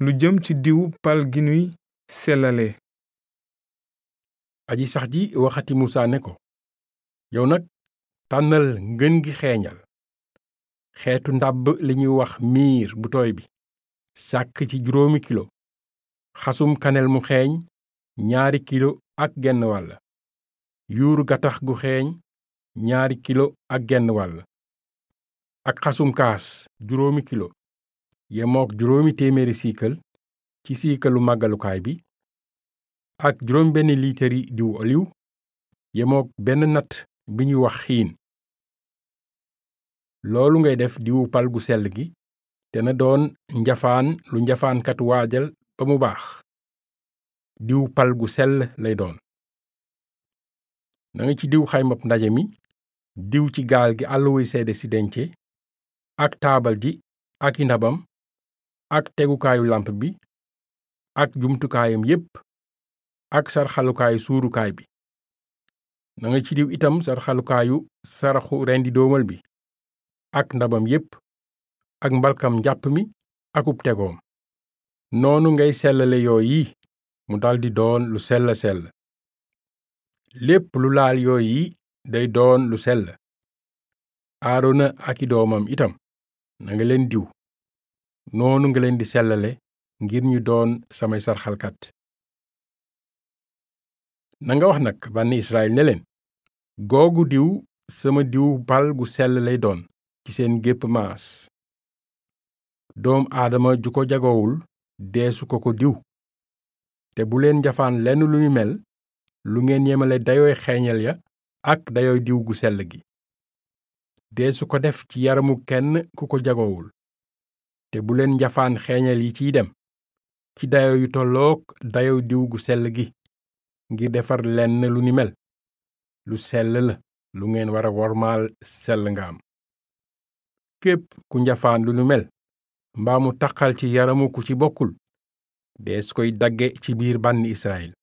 lu jëm ci diwu pal gi nuy sellale aji sax ji waxati musa ne ko yow nag tànnal ngën gi xeeñal xeetu ndàbb li ñuy wax miir bu tooy bi sàkk ci juróomi kilo xasum kanel mu xeeñ ñaari kilo ak genn wàll yuuru gattax gu xeeñ ñaari kilo ak genn wàll ak xasum kaas juróomi kilo yemook juróomi téeméeri siikal ci siikalu màggalukaay bi ak juróom benn liitari diwu oliw yemook benn natt bi ñuy wax xiin loolu ngay def diwu pal gu sell gi te na doon njafaan lu njafaankat waajal ba mu baax diwu pal gu sell lay doon nanga ci diw xaymab ndaje mi diw ci gaal gi àlluwuy seede si dence ak taabal ji ak i ndabam ak tegukaayu làmp bi ak jumtukaayam yépp ak sarxalukaayu suurukaay bi nanga ci diw itam sarxalukaayu saraxu rendi doomal bi ak ndabam yépp ak mbalkam njàpp mi akub tegoom noonu ngay sellale yooyi mu daldi doon lu sell sell lépp lu laal yooyi day doon lu sell aarona ak i doomam itam nanga leen diw noonu nga leen di sellale ngir ñu doon samay sarxalkat nanga wax nag bànni Israyil ne leen googu diw sama diw pal gu sell lay doon ci seen gépp maas doom aadama ju ko jagowul deesu ko ko diw te bu leen njafaan lenn lu ñu mel lu ngeen yemale dayooy xeeñal ya ak dayooy diw gu sell gi deesu ko def ci yaramu kenn ku ko jagowul te bu leen njafaan xeeñal yi ciy dem ci dayo yu tollook dayo diw gu sell gi ngir defar lenn lu ni mel lu sell la lu ngeen wara wormaal sell nga am képp ku njafaan lu nu mel mbaa mu taqal ci yaramu ku ci bokkul dees koy dagge ci biir bànni Israyil